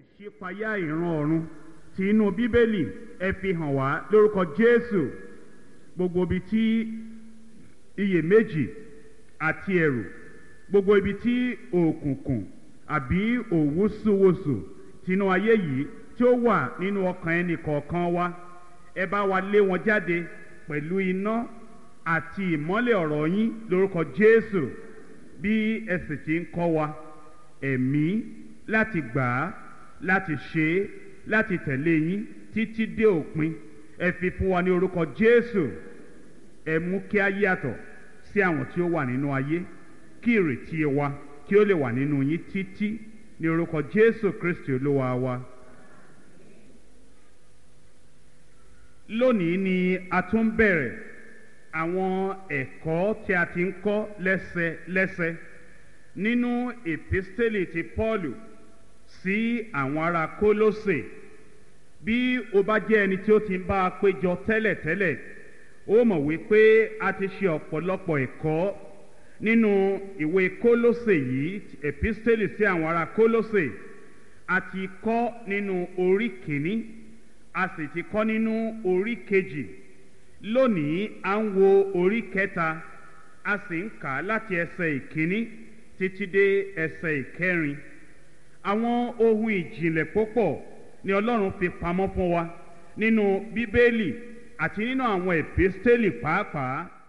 ìṣípayá ìran ọ̀run tí inú bíbélì ẹ fi hàn wá lórúkọ jésù gbogbo ibi tí iyèméjì àti ẹ̀rù gbogbo ibi tí òkùnkùn àbí òwúsùwòsù tinú ayé yìí tí ó wà nínú ọkàn ẹnì kọ̀ọ̀kan wa ẹ bá wa lé wọn jáde pẹ̀lú iná àti ìmọ́lẹ̀ ọ̀rọ̀ yín lórúkọ jésù bí ẹ sì ti ń kọ́ wa ẹ̀mí láti gbà á láti ṣe é láti tẹ̀lé yín títí dé òpin ẹ fi fún wa ní orúkọ jésù ẹ mú kí a yàtọ̀ sí àwọn tí ó wà nínú ayé kí ìrètí wa kí ó lè wà nínú yín títí ní orúkọ jésù kristi olúwa wa. lónìí ni a tún bẹ̀rẹ̀ àwọn ẹ̀kọ́ tí a ti ń kọ́ lẹ́sẹlẹ́sẹ nínú èpísítélì ti pọ́ọ̀lù sí àwọn ará kólósè bí o bá jẹ́ ẹni tí ó ti ń bá a péjọ tẹ́lẹ̀tẹ́lẹ̀ ó mọ̀ wípé a ti ṣe ọ̀pọ̀lọpọ̀ ẹ̀kọ́ nínú ìwé kólósè yìí èpísítélì sí àwọn ará kólósè a ti kọ́ nínú orí kìíní a sì ti kọ́ nínú orí kejì lónìí à ń wo orí kẹta a sì ń kà á láti ẹsẹ̀ ìkíní títí dé ẹsẹ̀ ìkẹrin àwọn ohun ìjìnlẹ̀ púpọ̀ ni ọlọ́run fi pamọ́ fún wa nínú bíbélì àti nínú àwọn èpísítélì pàápàá